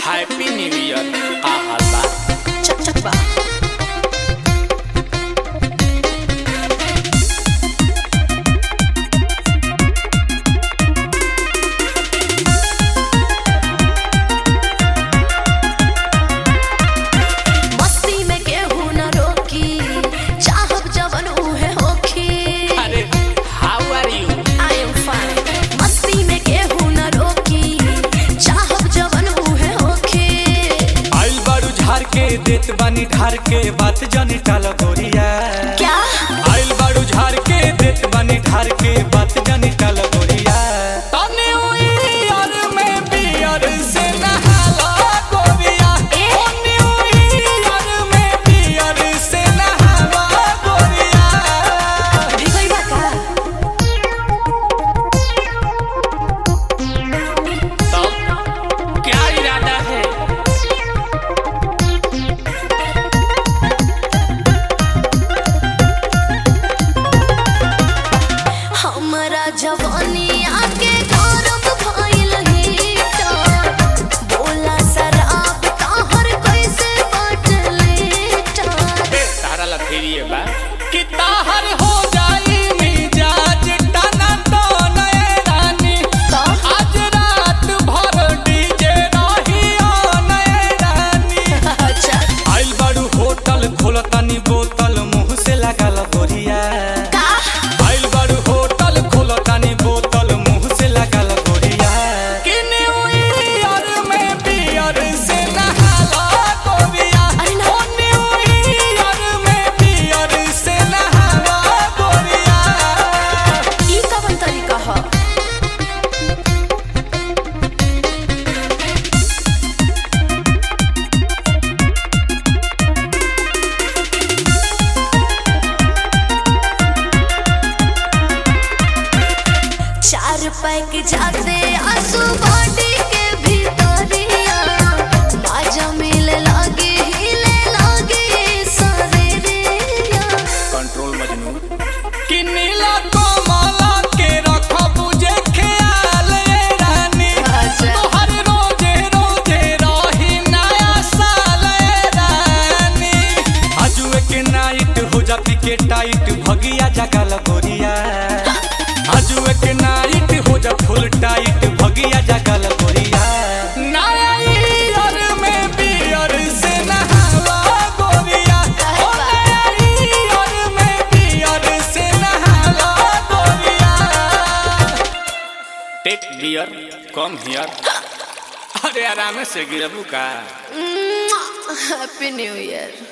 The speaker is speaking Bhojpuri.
हैप्पी न्यू ईयर आहा बा चक चक बा मस्ती में केहू न रोकी चाहब जवन उहे होखी अरे how are you I am fine. मस्ती में केहू न रोकी चाहब जवन उहे होखी आइल बारू झार के देत बानी ढार के बात जानी टाल गोरिया क्या आइल बारू झार के देत बानी ढार के बात जानी टाल गोरिया तने हुई यार में बियर से नहाला गोरिया ए? तने हुई यार में बियर से नहाला गोरिया भिगई बा का तब क्या इरादा है हमरा जवानी आके गौरव भइल हीटर बोला शराब ताहर कैसे बाटले टार बे तारा लथेरिए बा कि ताहर हो जाई मिजाज टना तो नए रानी तो आज रात भर डीजे रही ओ नए रानी अच्छा आइल बारू होटल खोलतानी बोतल मुंह से लागल गोरिया का आइल बारू होटल खोलतानी बोतल मुंह से लागल गोरिया कि न्यू ईयर में बियर से नहाला गोरिया अरे ना। ओ न्यू ईयर में बियर से नहाला गोरिया ई कवन तरीका ह चार पैक जाते आंसू बॉडी के भीतरिया बाजा मिले लागे हिले लागे शरीरिया कंट्रोल मजनू कि नीला कमला के रख बुझे ख्याल ए रानी अच्छा। तोहर रोजे रोजे रही नया साल ए रानी आजुए के नाइट हो जाती के टाइट भगिया जगल गोरिया आजुए के नाइट हो जा फुल टाइट भगिया जगल गोरिया नया ईयर में बियर से नहावा गोरिया ओ नया ईयर में बियर से नहावा गोरिया टेक बियर कम हियर अरे आराम से गिरबू का हैप्पी न्यू ईयर